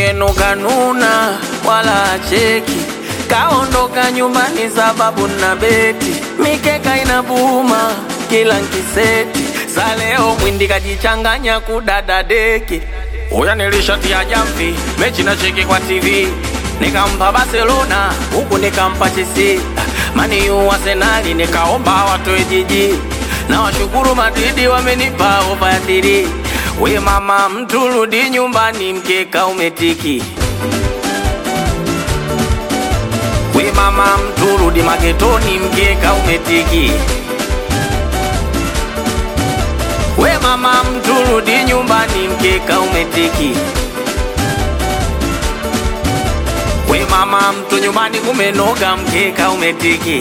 yenu kanuna wala acheki, kaondoka nyumbani sababu na beti, mikeka inabuma kila nkiseti, sa leo mwindi kajichanganya kudada deki. Uya nilishatia jamvi, mechi na cheki kwa TV, nikampa Barcelona huku nikampa Chelsea, mani yu Arsenali nikaomba watoe jiji, na washukuru Madridi wamenipa ofa ya tiri. We mama, mtu rudi nyumbani, mkeka umetiki. We mama, mtu rudi magetoni, mkeka umetiki. We mama, mtu rudi nyumbani, mkeka umetiki. We mama, mtu nyumbani kumenoga, mkeka umetiki.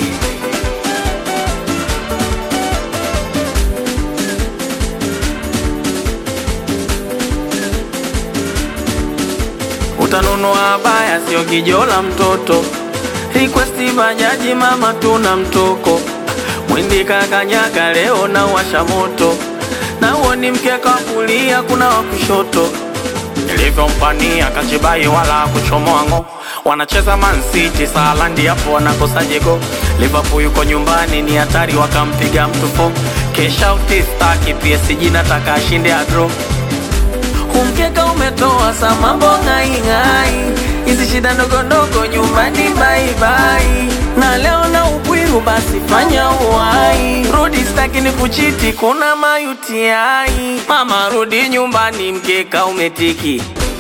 Utanunua baya, sio kijola mtoto. Request bajaji, mama tuna mtoko. Mwindi kakanyaga leo na washa moto, na uo ni mkeka wa kulia, kuna wa kushoto. Nilivyompania kachibai wala kuchomoa ngo, wanacheza Man City Salandi, hapo wanakosa jego. Liverpool yuko nyumbani, ni hatari, wakampiga mtu fo. Kesha utistaki PSG, nataka ashinde adro Umkeka umetoa sa mambo ng'aing'ai, hizi shida ndogo ndogo nyumbani baibai, na leo na upwiru basi fanya uwai, rudi staki ni kuchiti, kuna mayutiai. Mama rudi nyumbani, mkeka umetiki.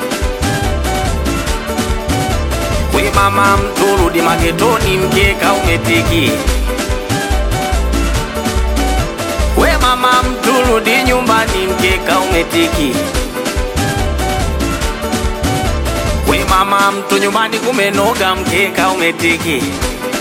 We mama mtu rudi magetoni, mkeka umetiki. We mama mtu rudi nyumbani, mkeka umetiki. We mama, mtu nyumbani kumenoga, mkeka umetiki.